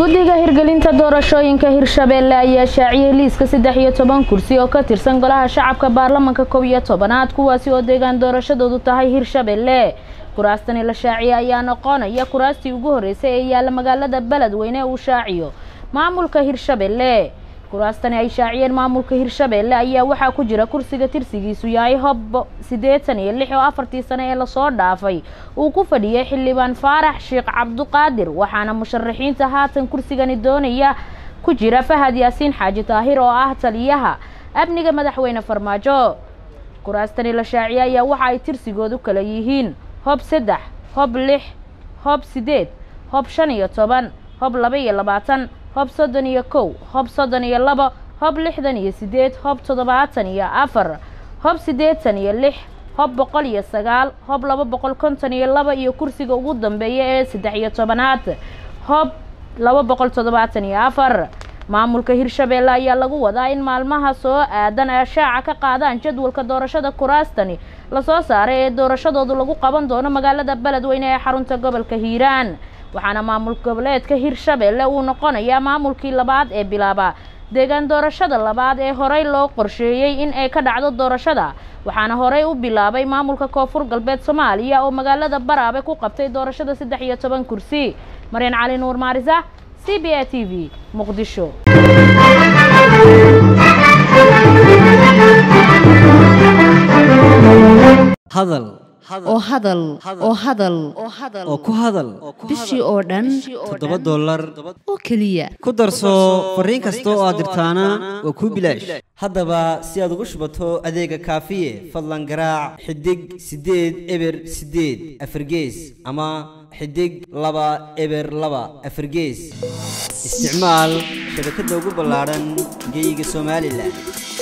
guddiga hirgelinta doorashooyinka hirshabeelle ayaa shaaciyey liiska saddex iyo toban kursi oo ka tirsan golaha shacabka baarlamanka koob iyo tobanaad kuwaasi oo deegaan doorashadoodu tahay hirshabeelle kuraastani la shaaciyey ayaa noqonaya kuraastii ugu horreysay ee yaalla magaalada beledweyne uu shaaciyo maamulka hirshabeelle kuraastani ay shaaciyeen maamulka hirshabeelle ayaa waxaa ku jira kursiga tirsigiisu yahay hob siddeetan iyo lix oo afartii sane ee lasoo dhaafay uu ku fadhiyay xildhibaan faarax sheekh cabduqaadir waxaana musharaxiinta haatan kursigani doonaya ku jira fahad yaasiin xaaji taahir oo ah taliyaha amniga madaxweyne farmaajo kuraastani la shaaciyey ayaa waxa ay tirsigoodu kala yihiin hob saddex hob lix hob siddeed hob shan iyo toban hob laba iyo labaatan hob soddon iyo kow hob soddon iyo labo hob lixdan iyo siddeed hob toddobaatan iyo afar hob siddeetan iyo lix hob boqol iyo sagaal hob laba boqol konton iyo laba iyo kursiga ugu dambeeya ee saddex iyo tobanaad hob laba boqol toddobaatan iyo afar maamulka hirshabeelle ayaa lagu wadaa in maalmaha soo aadan ee shaaca ka qaadaan jadwalka doorashada kuraastani lasoo saaray ee doorashadoodu lagu qaban doono magaalada beledweyne ee xarunta gobolka hiiraan waxaana maamul goboleedka hirshabeelle uu noqonayaa maamulkii labaad ee bilaaba deegaan doorashada labaad ee horey loo qorsheeyey in ay ka dhacdo doorashada waxaana horey u bilaabay maamulka koonfur galbeed soomaaliya oo magaalada baraabe ku qabtay doorashada saddex iyo toban kursi maryan cali nuur maarisa c b a t v muqdisho hadal oo hadal oo hadal oo ku hadal bishii oo dhan toddoba dollar oo keliya ku darso fariin kasta oo aad dirtaana waa kuu bilaash haddaba si aad ugu shubato adeega kaafiye fadlan garaac xidig siddeed eber siddeed afargees ama xidig laba eber laba afargees isticmaal shabakadda ugu ballaadhan geyga somalilan